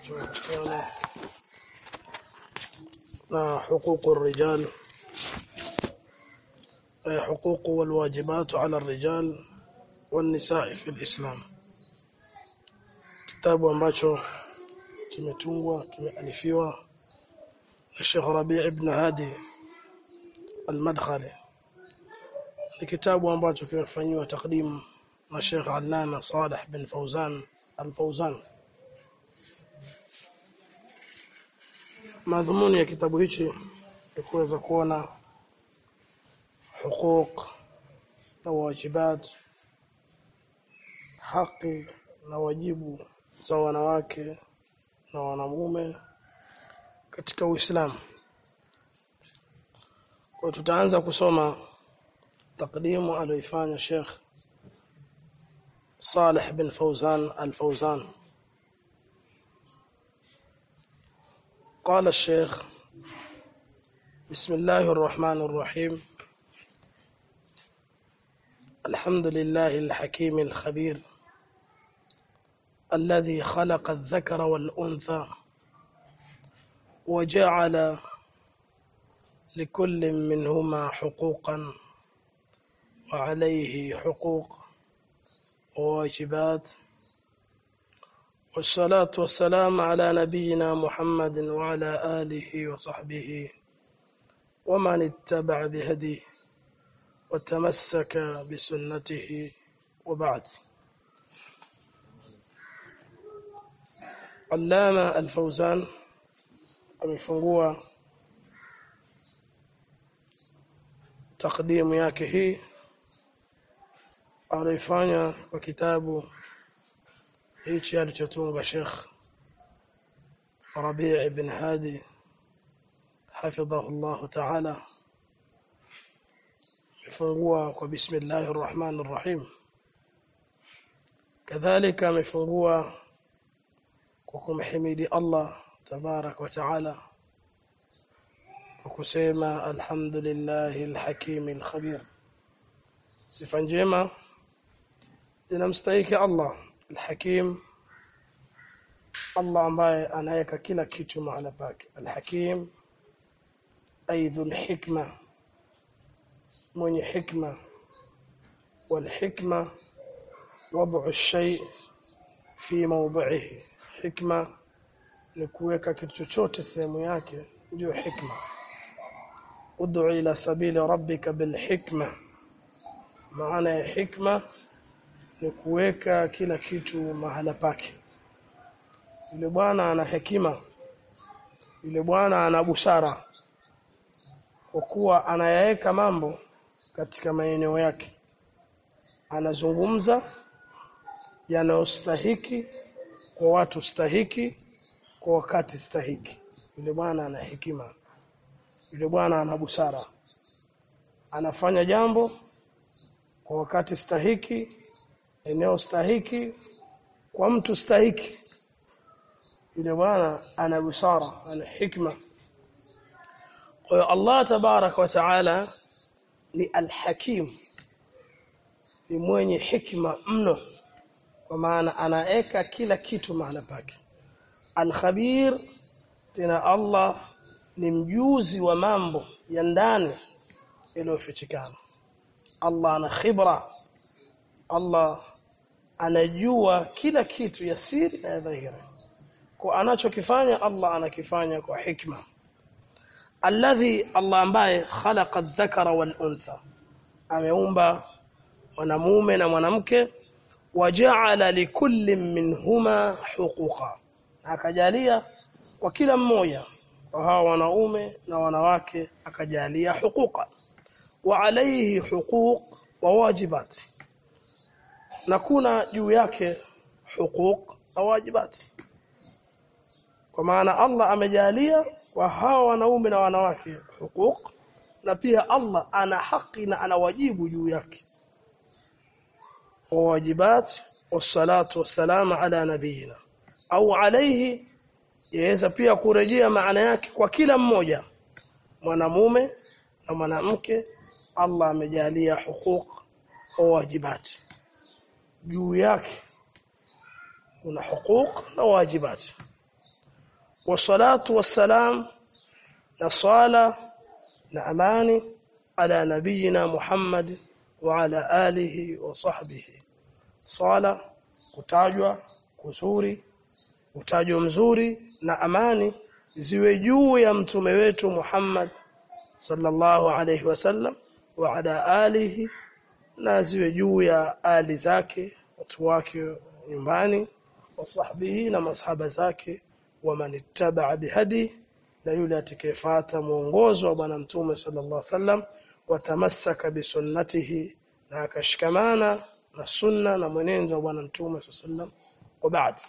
tunahusiana na huququ rijal حقوق والواجبات على الرجال والنساء في الإسلام kitabu ambacho kimetungwa kimealifiwa na Sheikh Rabi' ibn Hadi al-Madkhali ni kitabu ambacho kimefanywa takdim na Sheikh Allama Saleh bin Fawzan al-Fawzan madhumuni ya kitabu hichi ni kuweza kuona حقوق na wajibat haki na wajibu za wanawake na wanamume katika Uislamu. Kwa tutaanza kusoma takdimu aliyoifanya Sheikh Saleh bin Fawzan al-Fawzan قال الشيخ بسم الله الرحمن الرحيم الحمد لله الحكيم الخبير الذي خلق الذكر والأنثى وجعل لكل منهما حقوقا وعليه حقوق وواجبات والصلاة والسلام على نبينا محمد وعلى آله وصحبه ومن اتبع بهديه وتمسك بسنته وبعد علامة الفوزان amefungua takdimu yake hii alifanya kwa kitabu hichi alichotunga Sheikh Rabi' ibn Hadi hafidhahu Allah ta'ala amefungua kwa bismillahir rahmanir rahim kadhalika amefungua kwa kumhimidi Allah tabarak wa taala kwa kusema alhamdulillahi alhakim alkhabir sifa njema zinamstahiki Allah alhakim Allah ambaye anaweka kila kitu mahala pake alhakim aidhul hikma mwenye hikma والحكمة وضع الشيء في موضعه حكمة ni kuweka kitu chochote sehemu yake ndio hikma ud'u ila sabili rabbika bil hikma maana ya hikma ni kuweka kila kitu mahala pake yule bwana ana hekima yule bwana ana busara kwa kuwa anayaweka mambo katika maeneo yake anazungumza yanayostahiki kwa watu stahiki kwa wakati stahiki yule bwana ana hekima yule bwana ana busara anafanya jambo kwa wakati stahiki eneo stahiki kwa mtu stahiki yule bwana ana busara ana hikma kwa hiyo Allah tabarak wa taala ni alhakim ni mwenye hikma mno kwa maana anaeka kila kitu mahala pake alkhabir tena Allah ni mjuzi wa mambo ya ndani yaliyofichikana Allah ana khibra Allah anajua kila kitu ya siri na ya dhahiri kwa anachokifanya Allah anakifanya kwa hikma alladhi Allah ambaye khalaqa adh-dhakara wal untha ameumba mwanamume na mwanamke waja'ala likulli minhuma huquqa akajalia kwa kila mmoja kwa hawa wanaume na wanawake akajalia huquqa wa alayhi huquq wa wajibat na kuna juu yake huquq na wajibati kwa maana Allah amejalia kwa hawa wanaume na wanawake huquq na pia Allah ana haki na ana wajibu juu yake وواجبات والصلاة والسلام على نبينا au alaihi yaweza pia kurejea maana yake kwa kila mmoja mwanamume na mwanamke Allah amejalia huquq wa wajibati juu yake kuna huquq na wajibati wassalatu wassalam na swala na amani ala nabiyina Muhammad wa ala alihi wa sahbihi swala kutajwa kuzuri utajwa mzuri na amani ziwe juu ya mtume wetu Muhammad sallallahu alayhi wasallam wa ala alihi na ziwe juu ya ali zake watu wake nyumbani wa sahbihi na masahaba zake wa manittaba bihadi na yule atakayefuata mwongozo wa bwana mtume sallallahu alaihi wasallam watamassaka bisunnatihi na akashikamana na sunna na mwenendo wa bwana mtume sallallahu alaihi wasallam wa baad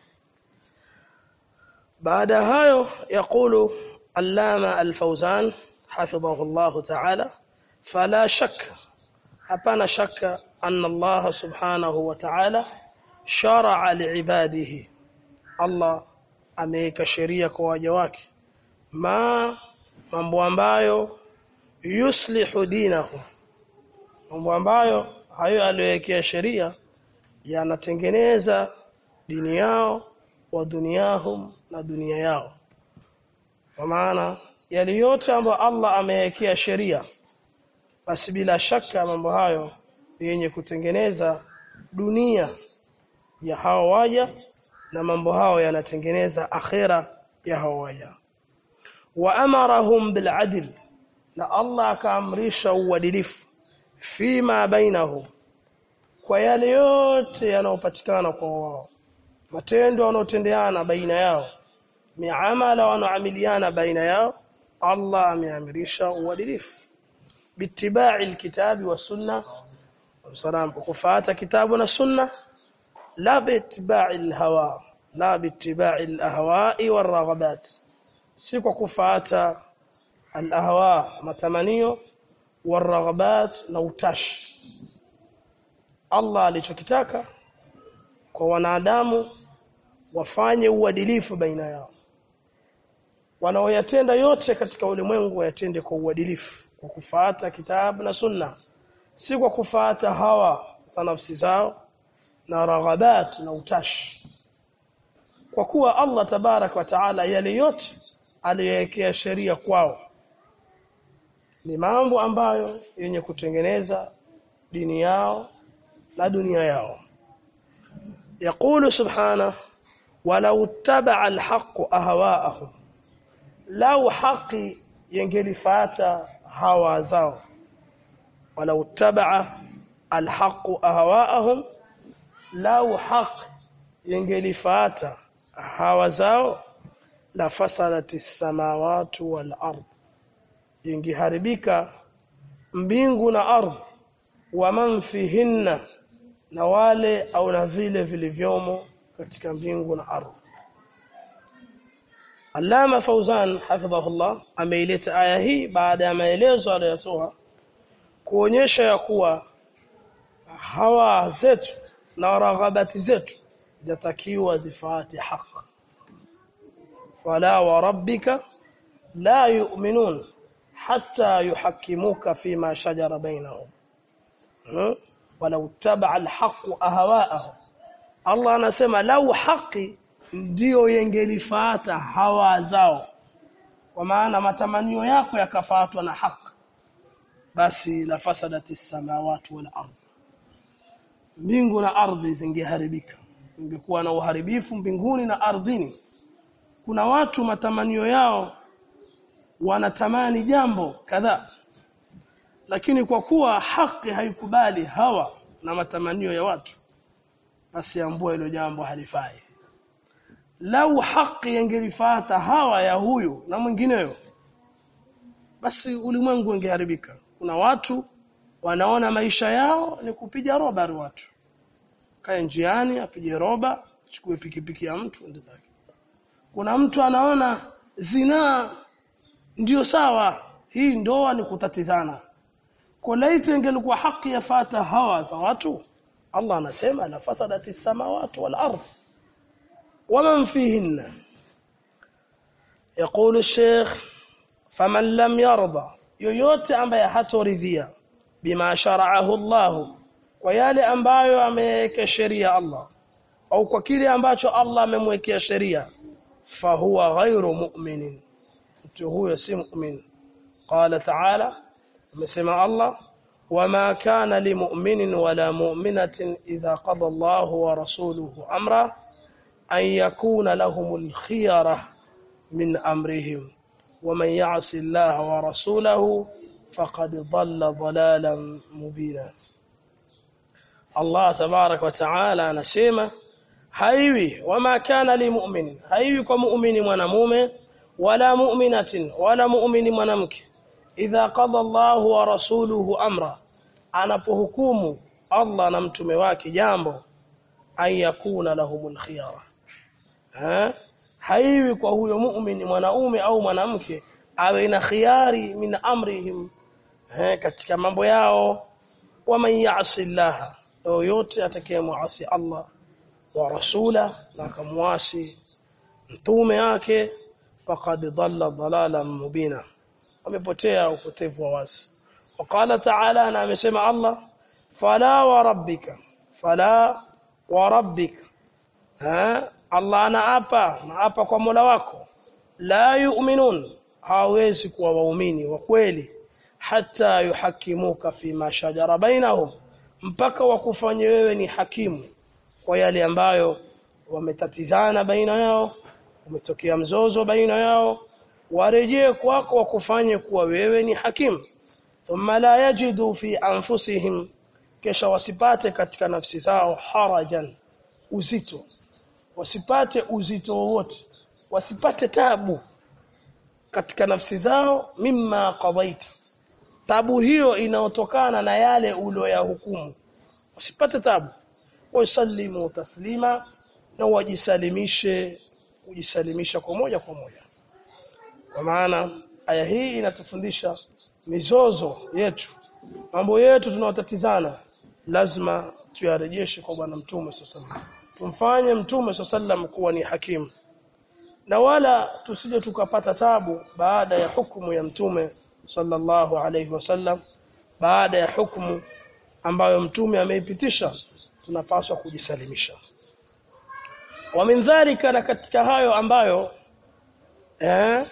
baada hayo yakulu allama alfawzan hafidhahu Allah ta'ala fala shakka hapana shakka anna Allah subhanahu wa ta'ala shar'a liibadihi Allah ameweka sheria kwa waja wake ma mambo ambayo yuslihu dinahu mambo ambayo hayo aliyowekea sheria yanatengeneza dini yao wa duniahum na dunia yao kwa maana yale yote ambayo Allah amewekea sheria basi bila shaka mambo hayo yenye kutengeneza dunia ya hao waja na mambo hao yanatengeneza akhira ya hao waja wa amarahum bil adl na Allah akaamrisha uadilifu fima bainahum kwa yale yote yanayopatikana kwa wao matendo wanaotendeana baina yao miamala wanaoamiliana baina yao Allah ameamrisha uadilifu bitibai alkitabi wa sunna salam kufuata kitabu na sunna la bitibai alhawa la bitibai alahwa'i waraghabat si kwa kufuata alahwa matamanio waraghabat na utashi Allah alichokitaka kwa wanadamu wafanye uadilifu baina yao wanaoyatenda yote katika ulimwengu wayatende kwa uadilifu kwa kufuata kitabu na sunna si kwa kufuata hawa za nafsi zao na raghabat na utashi kwa kuwa Allah tabarak wa taala yale yote aliyowekea sheria kwao ni mambo ambayo yenye kutengeneza dini yao na dunia yao يقول سبحانه ولو اتبع الحق اهواءهم لو حقي ينجلفات هوا زao ولو اتبع الحق اهواءهم لو حق ينجلفات هوا زao لفسدت السماوات والارض ينgeharibika mbingu na ardhi wa man fihinna na wale au na vile vilivyomo katika mbingu na ardhi Allama Fauzan hafidhahullah ameileta aya hii baada ya maelezo aliyotoa kuonyesha ya kuwa hawa zetu na raghabati zetu zatakiwa zifuate haki wala wa rabbika la yu'minun hatta yuhakkimuka fima shajara bainahum hmm? walau tabaa alhaqu ahwaahum Allah anasema lau haki ndiyo yengelifuata hawa zao kwa maana matamanio yako yakafuatwa na haki basi la fasadati samawati wal ardh mbingu na ardhi zingeharibika ingekuwa na uharibifu mbinguni na ardhini kuna watu matamanio yao wanatamani jambo kadhaa lakini kwa kuwa haki haikubali hawa na matamanio ya watu basi ambua hilo jambo halifai lau haki yangelifata hawa ya huyu na mwingineyo basi ulimwengu ungeharibika kuna watu wanaona maisha yao ni kupiga roba watu kae njiani apige roba chukue pikipiki ya mtu ende zake kuna mtu anaona zinaa ndiyo sawa hii ndoa ni kutatizana kwa laiti ingelikuwa haki yafata hawa za watu Allah anasema la fasadati samawati wal ardh ومن فيهن يقول الشيخ فمن لم يرضى yoyote ambaye hatoridhia bima shara'ahu Allah kwa yale ambayo ameweka sheria Allah au kwa kile ambacho Allah amemwekea sheria fahuwa ghairu mu'minin mtu huyo si mu'min qala ta'ala amesema Allah wama kana limu'minin wala mu'minatin idha qada Allahu wa rasuluhu amra an yakuna lahumul khiyara min amrihim ومن يعص الله ورسوله فقد ضل ضلالا مبينا Allah tabarak wa taala anasema haiwi wama kana limu'min haiwi kwa muumini mwanamume wala mu'minatin wala muumini mwanamke idha qada Allahu wa rasuluhu amra anapohukumu Allah na mtume wake jambo an yakuna lahumul khiyara ha haiwi kwa huyo muumini mwanaume au mwanamke awe na khiari min amrihim ha, katika mambo yao waman ya'si Allah yoyote atakayemuasi Allah wa rasula na akamwasi mtume wake faqad dhalla dhalalan mubina amepotea upotevu wa wazi waqala ta'ala na amesema Allah fala wa rabbika fala wa rabbika ha Allah anaapa naapa kwa Mola wako la yu'minun hawezi kuwa waumini wa kweli hata yuhakimuka fima shajara bainahum mpaka wakufanye wewe ni hakimu kwa yale ambayo wametatizana baina yao umetokea mzozo baina yao warejee kwako wakufanye kuwa wewe ni hakimu thumma la yajidu fi anfusihim kisha wasipate katika nafsi zao harajan uzito wasipate uzito wowote wasipate tabu katika nafsi zao mimma qadaita tabu hiyo inaotokana na yale ulioyahukumu usipate tabu wasallimu taslima na wajisalimishe kujisalimisha kwa moja kwa moja kwa maana aya hii inatufundisha mizozo yetu mambo yetu tunaotatizana lazima tuyarejeshe kwa bwana mtume sallallahu tumfanye mtume sallallahu kuwa ni hakimu na wala tusije tukapata tabu baada ya hukumu ya mtume sallallahu alayhi wasallam baada ya hukumu ambayo mtume ameipitisha tunapaswa kujisalimisha wa min dhalika na katika hayo ambayo eh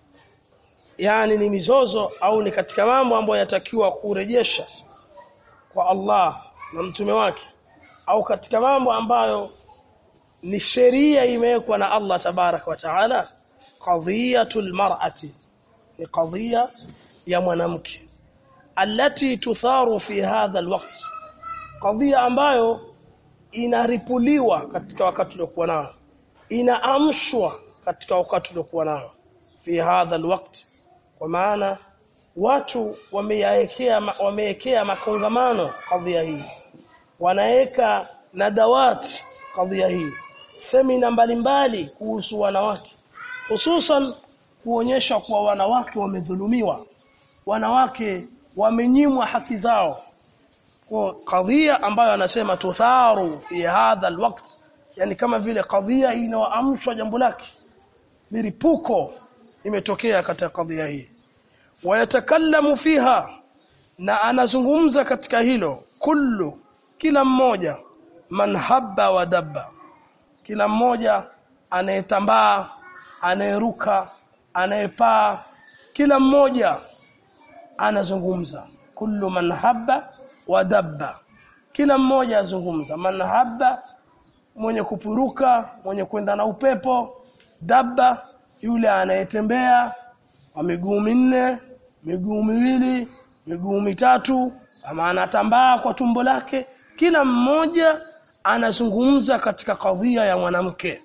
yani ni mizozo au ni katika mambo ambayo yatakiwa kurejesha kwa Allah na mtume wake au katika mambo ambayo ni sheria imewekwa na Allah tabarak wa taala qadhiyatul mar'ati ni qadhiya ya mwanamke alati tutharu fi hadha alwaqt qadhiya ambayo inaripuliwa katika wakati uliokuwa nao inaamshwa katika wakati uliokuwa nao fi hadha alwaqt kwa maana watu wameyaekea wamewekea makongamano kadhia hii wanaweka nadawati kadhia hii semina mbalimbali kuhusu wanawake hususan kuonyesha kuwa wanawake wamedhulumiwa wanawake wamenyimwa haki zao kwa kadhia ambayo anasema tutharu fi hadha alwaqt yani kama vile kadhia inaoamshwa jambo lake miripuko imetokea katika kadhia hii wayatakallamu fiha na anazungumza katika hilo kullu kila mmoja man habba wa dabba kila mmoja anayetambaa anayeruka anayepaa kila mmoja anazungumza kullu man habba wa dabba kila mmoja azungumza man habba mwenye kupuruka mwenye kwenda na upepo dabba yule anayetembea kwa miguu minne miguu miwili miguu mitatu ama anatambaa kwa tumbo lake kila mmoja anazungumza katika kadhia ya mwanamke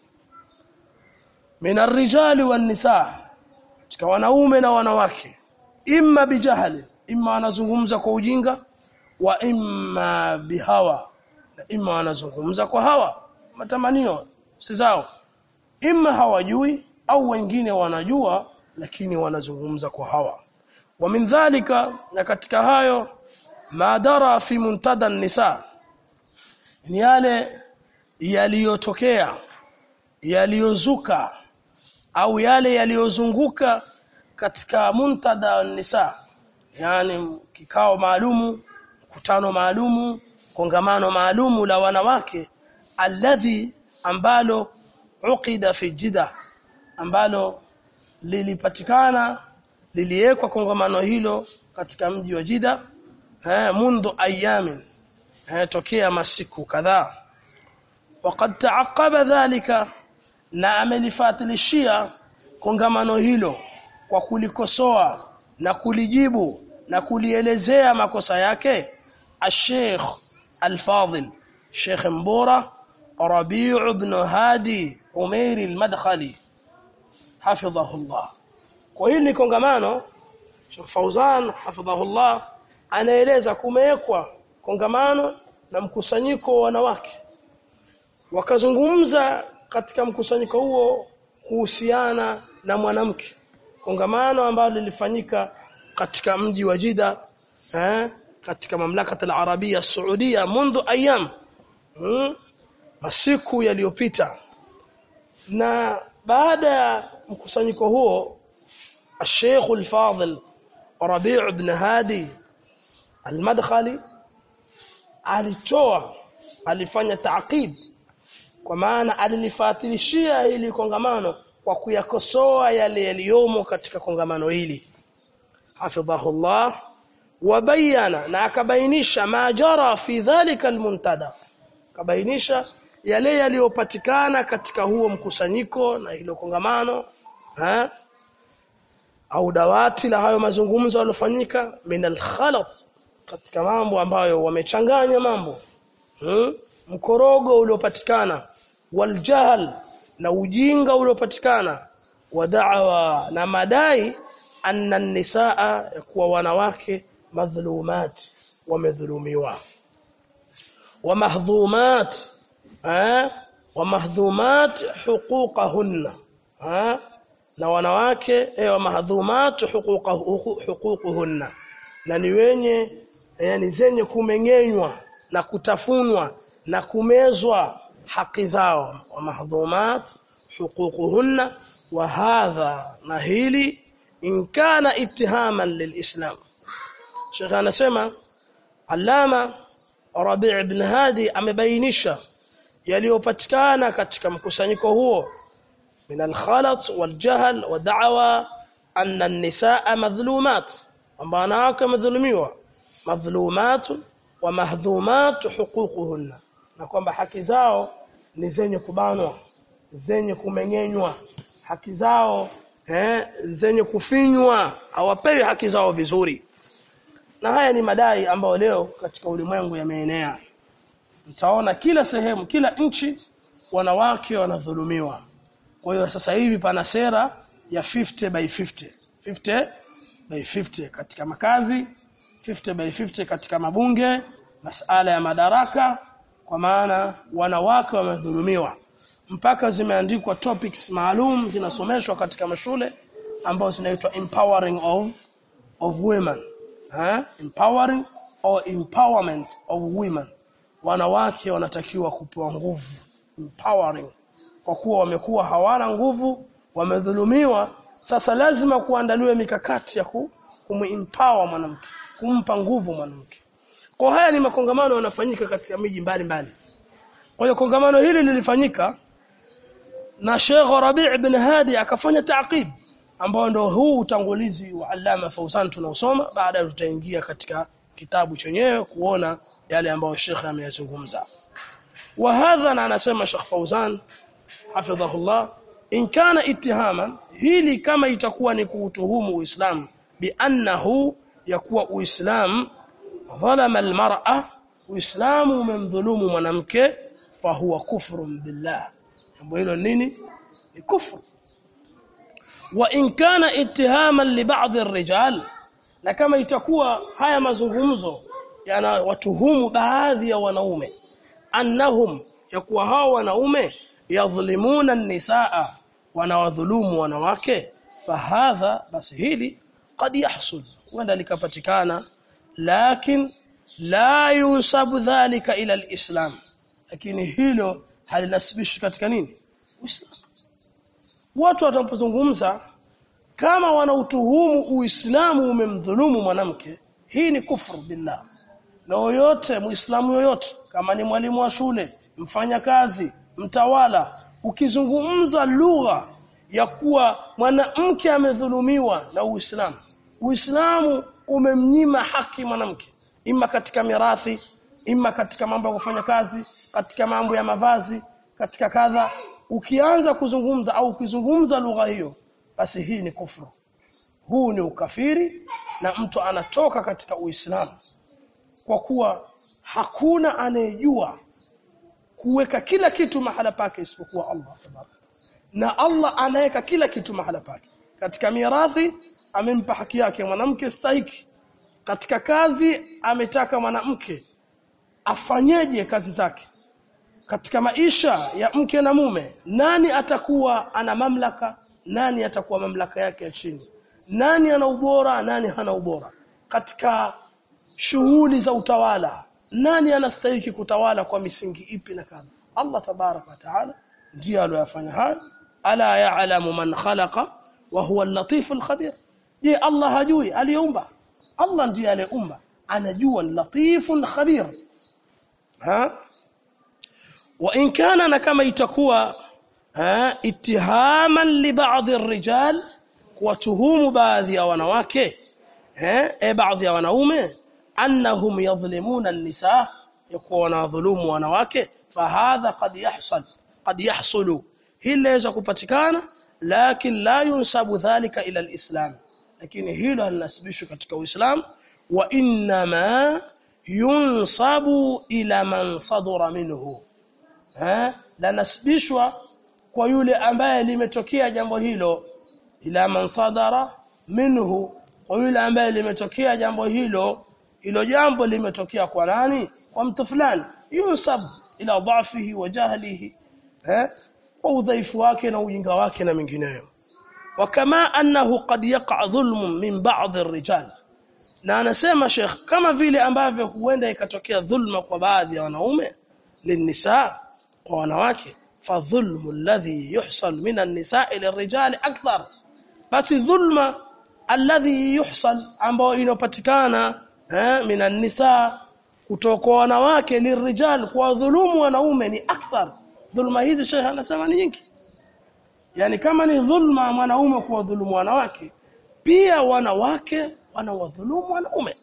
mina rijali wan nisa katika wanaume na wanawake imma bijahali imma anazungumza kwa ujinga wa imma bihawa na imma anazungumza kwa hawa matamanio si zao imma hawajui au wengine wanajua lakini wanazungumza kwa hawa wa min dhalika na katika hayo madara fi muntada nisa ni yale yaliyotokea yaliyozuka au yale yaliyozunguka katika muntada nisa yani kikao maalumu mkutano maalumu kongamano maalumu la wanawake alladhi ambalo uqida fi jida ambalo lilipatikana liliwekwa kongamano hilo katika mji wa Jida eh mundu ayamin eh tokea masiku kadhaa وقد تعقب ذلك na amelifatilishia kongamano hilo kwa kulikosoa na kulijibu na kulielezea makosa yake الشيخ الفاضل شيخ مبورة ربيع بن هادي عمير المدخلي حفظه الله kwa hili kongamano Sheikh Fauzan hafidhahullah anaeleza kumewekwa kongamano na mkusanyiko wa wanawake wakazungumza katika mkusanyiko huo kuhusiana na mwanamke kongamano ambalo lilifanyika katika mji wa Jida eh katika mamlaka al-Arabia Saudia mundu ayam hmm? masiku yaliyopita na baada ya mkusanyiko huo الشيخ الفاضل ربيع بن هادي المدخلي alitoa alifanya taaqib kwa maana alilifatilishia ili kongamano kwa kuyakosoa yale yaliyomo katika kongamano hili hafidhahullah wabayana na akabainisha ma jara fi dhalika almuntada kabainisha yale yaliyopatikana katika huo mkusanyiko na hilo kongamano ha? au dawati la hayo mazungumzo yaliyofanyika min alkhalat katika mambo ambayo wamechanganya mambo hmm? mkorogo uliopatikana waljahl na ujinga uliopatikana wa da'wa na madai anna nisaa kuwa wanawake madhulumat wamedhulumiwa wa mahdhumat eh wa mahdhumat huquqahunna eh na wanawake eh, wa mahdhumat huququhunna na ni wenye yani zenye kumeng'enywa na kutafunwa na kumezwa haki zao wa mahdhumat huququhunna wa hadha na hili in kana ittihaman lilislam Sheikh anasema Allama Rabi' ibn Hadi amebainisha yaliyopatikana katika mkusanyiko huo min al-khalat wal-jahl wa da'wa anna an-nisaa madhlumat kwamba wanawake madhulumiwa madhlumat wa mahdhumat huququhunna na kwamba haki zao ni zenye kubanwa zenye kumeng'enywa haki zao eh, zenye kufinywa hawapewi haki zao vizuri na haya ni madai ambayo leo katika ulimwengu yameenea mtaona kila sehemu kila nchi wanawake wanadhulumiwa kwa hiyo sasa hivi pana sera ya 50 by 50 50 by 50 katika makazi 50 by 50 katika mabunge masala ya madaraka kwa maana wanawake wamedhulumiwa mpaka zimeandikwa topics maalum zinasomeshwa katika mashule ambazo zinaitwa empowering of of women ha? empowering or empowerment of women wanawake wanatakiwa kupewa nguvu empowering kwa kuwa wamekuwa hawana nguvu wamedhulumiwa sasa lazima kuandaliwe mikakati ya ku, kumempower mwanamke kumpa nguvu mwanamke kwa haya ni makongamano yanafanyika katika miji mbalimbali kwa hiyo kongamano hili lilifanyika na Sheikh Rabi' ibn Hadi akafanya taaqib ambao ndio huu utangulizi wa Allama Fauzan tunaosoma baada tutaingia katika kitabu chenyewe kuona yale ambayo Sheikh ameyazungumza wa hadha na anasema Sheikh Fauzan hafidhahullah in kana ittihaman hili kama itakuwa ni kuutuhumu Uislamu bi annahu yakuwa Uislamu dhalama almar'a Uislamu umemdhulumu mwanamke fahuwa kufrun billah jambo hilo nini ni kufru wa in kana ittihaman li ba'd ar-rijal na kama itakuwa haya mazungumzo yana watuhumu baadhi ya wanaume annahum yakuwa hao wanaume yadhlimuna an-nisaa wanawadhulumu wanawake fahadha basi hili qad yahsul wenda likapatikana lakin la yunsabu dhalika ila al-islam lakini hilo halinasibishi katika nini Uislamu watu watapozungumza kama wanautuhumu Uislamu umemdhulumu mwanamke hii ni kufru billah na yoyote muislamu yoyote kama ni mwalimu wa shule mfanya kazi mtawala ukizungumza lugha ya kuwa mwanamke amedhulumiwa na Uislamu Uislamu umemnyima haki mwanamke ima katika mirathi ima katika mambo ya kufanya kazi katika mambo ya mavazi katika kadha ukianza kuzungumza au ukizungumza lugha hiyo basi hii ni kufuru huu ni ukafiri na mtu anatoka katika Uislamu kwa kuwa hakuna anayejua kuweka kila kitu mahala pake isipokuwa Allah tabaraka na Allah anaweka kila kitu mahala pake katika mirathi amempa haki yake mwanamke stahiki katika kazi ametaka mwanamke afanyeje kazi zake katika maisha ya mke na mume nani atakuwa ana mamlaka nani atakuwa mamlaka yake ya chini nani ana ubora nani hana ubora katika shughuli za utawala nani anastahili kutawala kwa misingi ipi na kadha Allah tabaraka wa taala ndiye aliyofanya hayo ala ya'lamu man khalaqa wa huwa al-latif al-khabir je Allah hajui aliumba Allah ndiye aliumba anajua latifun khabir ha wa in kana na kama itakuwa ha ittihaman li ba'd ar-rijal kuwatuhumu baadhi ya wanawake eh e baadhi ya wanaume annahum yadhlimuna an-nisa yakuwa wanadhulumu wanawake fahadha qad yahsul qad yahsulu hili laweza kupatikana lakin la yunsabu dhalika ila al-islam lakini hilo halinasibishwi katika uislamu wa inma yunsabu ila man sadara minhu eh la nasibishwa kwa yule ambaye limetokea jambo hilo ila man sadara minhu kwa yule ambaye limetokea jambo hilo hilo jambo limetokea kwa nani kwa mtu fulani yunsab ila dhafihi wa jahlihi eh kwa udhaifu wake na ujinga wake na mengineyo wakama annahu qad yaqa dhulm min ba'd ar-rijal na anasema Sheikh kama vile ambavyo huenda ikatokea dhulma kwa baadhi ya wanaume linisa kwa wanawake fadhulmu alladhi yuhsal min an-nisa'i lirrijali akthar basi dhulma alladhi yuhsal ambao inopatikana eh min an-nisa kutoka wanawake lirrijal kwa dhulumu wanaume ni akthar dhulma hizi Sheikh anasema ni nyingi yani kama ni dhulma mwanaume kwa dhulumu wanawake pia wanawake wanawadhulumu wanaume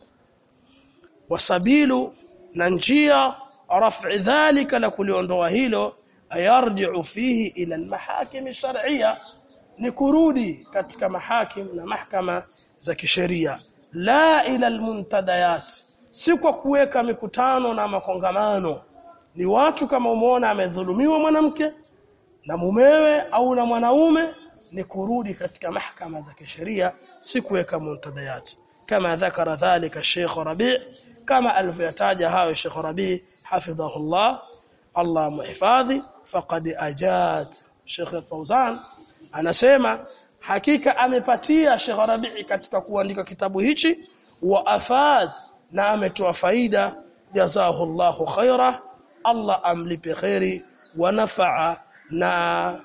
wasabilu na njia raf'i dhalika la kuliondoa hilo ayarji'u fihi ila almahakim shar'iyya ni kurudi katika mahakim na mahkama za kisheria la ila almuntadayat si kwa kuweka mikutano na makongamano ni watu kama umeona amedhulumiwa mwanamke na mumewe au na mwanaume ni kurudi katika mahkama za kisheria si kuweka muntadayat kama dhakara dhalika Sheikh Rabi' kama alivyotaja hayo Sheikh Rabi' hafidhahullah Allah muhifadhi faqad ajat Sheikh Fauzan anasema hakika amepatia Sheikh Rabi' katika kuandika kitabu hichi wa afaz na ametoa faida jazahullahu khaira Allah amlipe khairi wa nafa'a na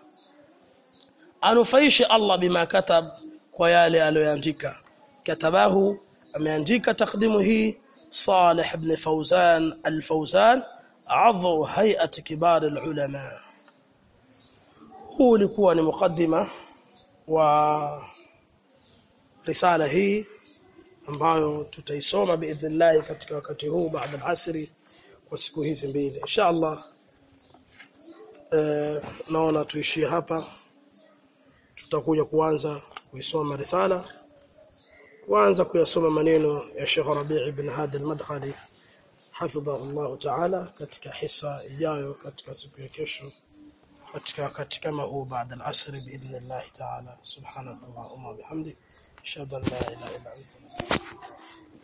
anufaishe Allah bima katab kwa yale aliyoandika katabahu ameandika takdimu hii Salih ibn Fawzan al-Fawzan adhu hay'at kibar al-ulama huu ulikuwa ni mukaddima wa risala hii ambayo tutaisoma biidhnillah katika wakati huu baada al-asri kwa siku hizi mbili inshallah eh, naona tuishie hapa tutakuja kuanza kuisoma risala kuanza kuyasoma maneno ya Sheikh Rabi' ibn Hadi al-Madkhali hafidhahu Allah ta'ala katika hisa ijayo katika siku ya kesho katika wakati kama huu baada al-asr biidhnillah ta'ala subhanakallahumma bihamdik ashhadu an la ilaha illa anta astaghfiruka